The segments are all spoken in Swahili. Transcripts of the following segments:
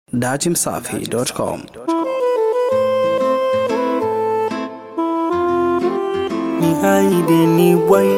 datimsafi.com. ni haide ni bwai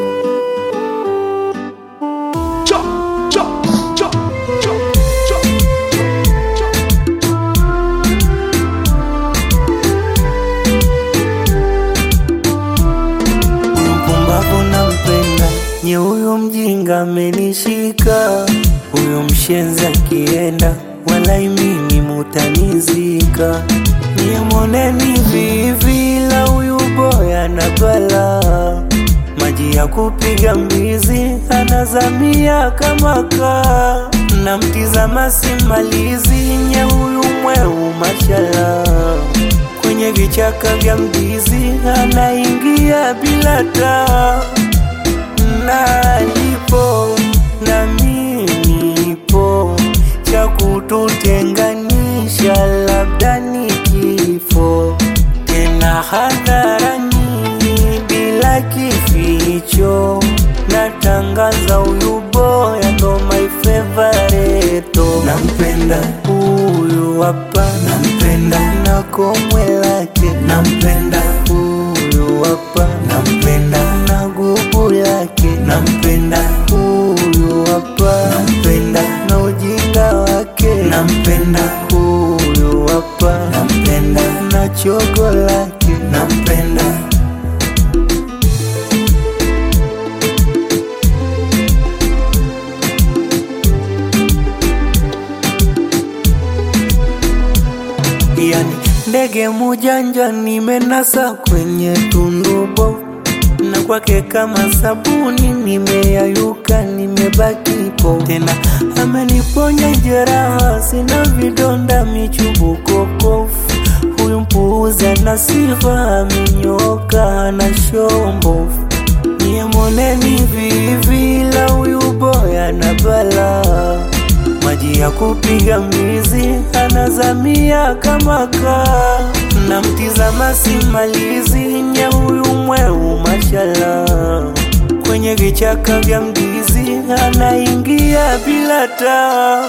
Huyu mpumbavu nampenda, nye huyu mjinga amenishika, huyu mshenzi akienda, walai mimi mutanizika. Nye moneni vivi la huyu boya na bala, maji ya kupiga mbizi anazamia kama kaa, namtizama simalizi, nye huyu mweu mashala kwenye vichaka vya mdizi anaingia bila taa, nalipo na mimi nipo, cha kututenganisha labda ni kifo, tena hadharani bila kificho, natangaza huyu boya ndo my favorite, nampenda huyu hapa, nampenda na komwe lake, nampenda huyu hapa, nampenda na gubu lake, nampenda huyu hapa, nampenda na ujinga wake, nampenda huyu hapa, nampenda na chogo lake, nampenda yani ndege mujanja nimenasa kwenye tundubo na kwake kama sabuni nimeyayuka nimebaki po tena ameniponya jeraha sina vidonda michubuko kofu huyu mpuuzi ana sifa amenyoka na shombovu niye moneni vivi la huyu boya na balaa maji ya kupiga mbizi anazamia kama kaa, namtizama simalizi nye huyu mweu mashala kwenye vichaka vya mdizi anaingia bila taa,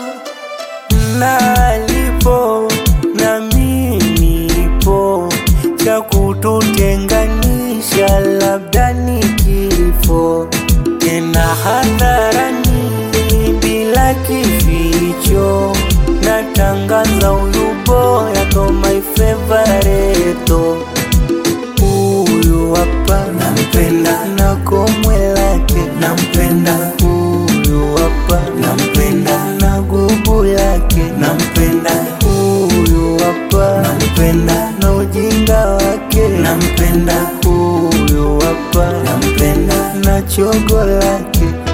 nalipo na mimi nipo, cha kututenganisha labda ni kifo, tena hadharani bila kificho, natangaza huyu boya ndo my favorite. Huyu hapa nampenda na komwe lake nampenda, huyu hapa nampenda na gubu lake nampenda, huyu hapa nampenda na ujinga wake nampenda, huyu hapa nampenda na chogo lake